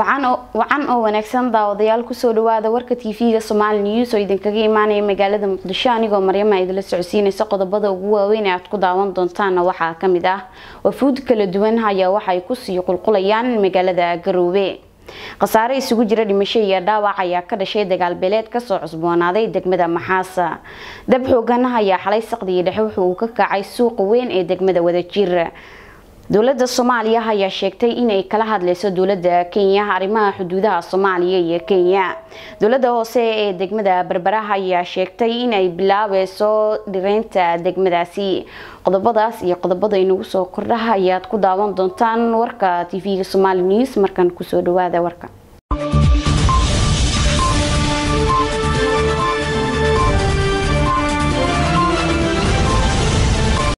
wacan oo wanaagsan daawadayaal kusoo dhawaada warka tv-ga somaali news oo idinkaga imaanaya magaalada muqdisho anigoo maryama idinla socodsiinaysa qodobada ugu waaweyn ee aad ku daawan doontaana waxaa kamid ah wafuud kala duwan ayaa waxay kusii qulqulayaan magaalada garoobe khasaare isugu jira dhimasho iyo dhaawac ayaa ka dhashay dagaal beeleed kasoo cusboonaaday degmada maxaasa dab xoogan ayaa xalay saqdiga dhexe wuxu uu ka kacay suuqa weyn ee degmada wadajir dowlada soomaaliya ayaa sheegtay inay kala hadleyso dowlada kenya arrimaha xuduudaha soomaaliya iyo kenya dowlada hoose ee degmada berberaha ayaa sheegtay inay bilaabeyso dhireynta degmadaasi qodobadaas iyo qodobada inagu soo kordhaha ayaad ku daawan doontaan warka tv-ga somaali news markan kusoo dhawaada warka